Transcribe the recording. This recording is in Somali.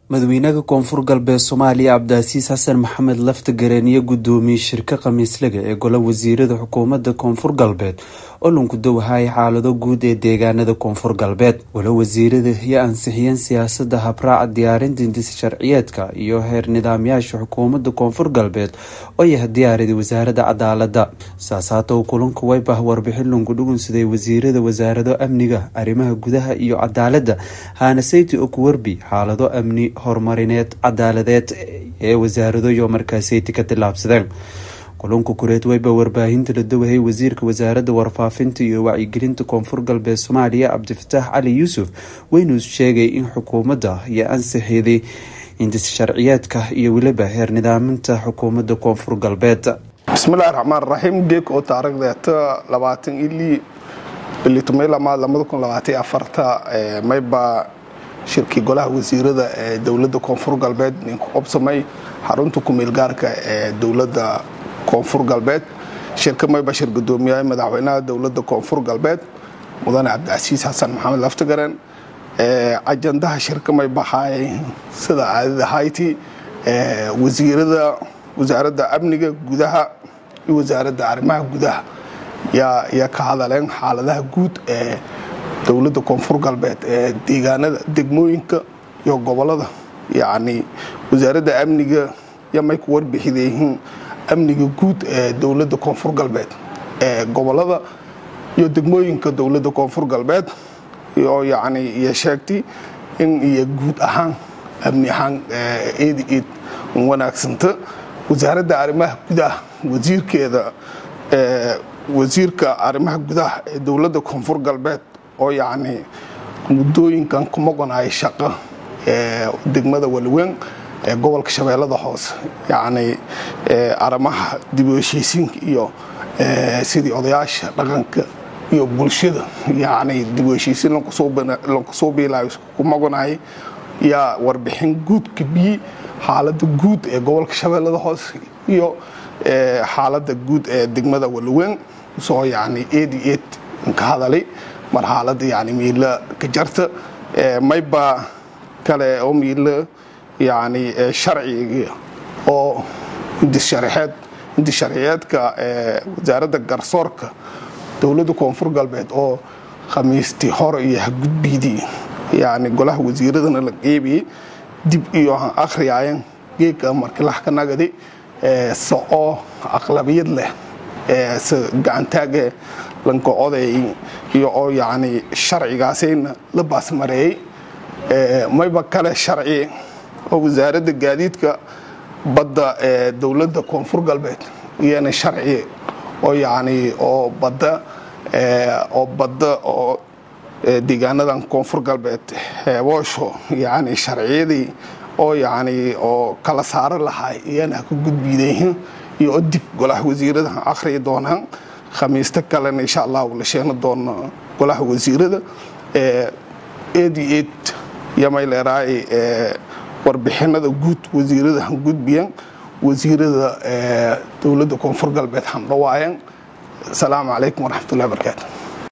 madaxweynaha koonfur galbeed soomaaliya cabdicasiis xasan maxamed lafta gareeniyo gudoomiyey shirka khamiislaga ee golo wasiirada xukuumadda koonfur galbeed oo lanku dowahaya xaalado guud ee deegaanada koonfur galbeed golo wasiirada iyo ansixiyeen siyaasada habraaca diyaarinta hindis sharciyeedka iyo heer nidaamyaasha xukuumadda koonfur galbeed oo yaha diyaarida wasaarada cadaalada saasaatow kulanka waybah warbixin lanku dhugunsaday wasiirada wasaarado amniga arrimaha gudaha iyo cadaalada haanaseyti okuwerbi xaalado amni horumarineed cadaaladeed ee wasaarado iyo markaaseyti ka tilaabsadeen kulunka kureed weyba warbaahinta la dowahey wasiirka wasaaradda warfaafinta iyo wacyigelinta koonfur galbeed soomaaliya cabdifataax cali yuusuf weynuu sheegay in xukuumadda iyo ansixiday hindis sharciyeedka iyo weliba heer nidaaminta xukuumadda koonfur galbeed bismillahi raxmaan raxiim geeg oo taarikhdeeta labaatan ilii bilitumay lamaad lamada kun labaataiyo afarta mayba shirkii golaha wasiirada ee dowladda koonfur galbeed ninku qabsamay xarunta kumeel gaarka ee dowladda koonfur galbeed shirka mayba shir gudoomiyaha madaxweynaha dowladda koonfur galbeed mudane cabdicasiis xasan maxamed laftagaren ajandaha shirka may baxaay sida caadada hayti wasiirada wasaaradda amniga gudaha iyo wasaaradda arrimaha gudaha yaa ka hadaleen xaaladaha guud ee dowladda koonfur galbeed ee deegaanada degmooyinka iyo gobolada yacni wasaaradda amniga yaa may ku warbixidayihiin amniga guud ee dowladda koonfur galbeed ee gobolada iyo degmooyinka dowladda koonfur galbeed oo yacni iyo sheegtay in iyo guud ahaan amni ahaan eed eed wanaagsanta wasaaradda arrimaha gudaha wasiirkeeda wasiirka arrimaha gudaha ee dowladda koonfur galbeed oo yacni muddooyinkan ku maqonaya shaqo ee degmada waliweyn ee gobolka shabeellada hoose yacni arrimaha dib u heshiisiinka iyo sidii odayaasha dhaqanka iyo bulshada yacni dib u heshiisiin lankusoo biilaayo ku maqonayay yaa warbixin guud kabiyey xaaladda guud ee gobolka shabeellada hoose iyo xaaladda guud ee degmada waliweyn soo yacni eed iyo eed ka hadalay mar xaaladda yacni miila ka jarta mayba kale oo miila yacni sharciga oo hindissharxeed hindissharciyeedka wasaaradda garsoorka dowladda koonfur galbeed oo khamiistii hore iyo hagudbiidii yacni golaha wasiiradana la qeybiyey dib iyo han akhriyaayan geegka markilax ka nagadi se oo aqlabiyad leh se gacantaage lanka oday iyo oo yacni sharcigaasayna la baasmareeyey mayba kale sharci oo wasaaradda gaadiidka badda ee dowladda koonfur galbeed iyana sharci oo yacni oo badda oo badda oo deegaanadan koonfur galbeed heeboosho yacni sharciyadii oo yacni oo kala saaro lahay iyana ka gudbiidayihin iyo oo dib golaha wasiirada akhriyi doonaan khamiista kalena insha allahu la sheegna doono golaha wasiirada eed iyo eed yamay leeraay warbixinada guud wasiirada han gudbiyan wasiirada dowladda koonfur galbeed han dhawaayan asalaamu calaykum waraxmatullahi barakaatu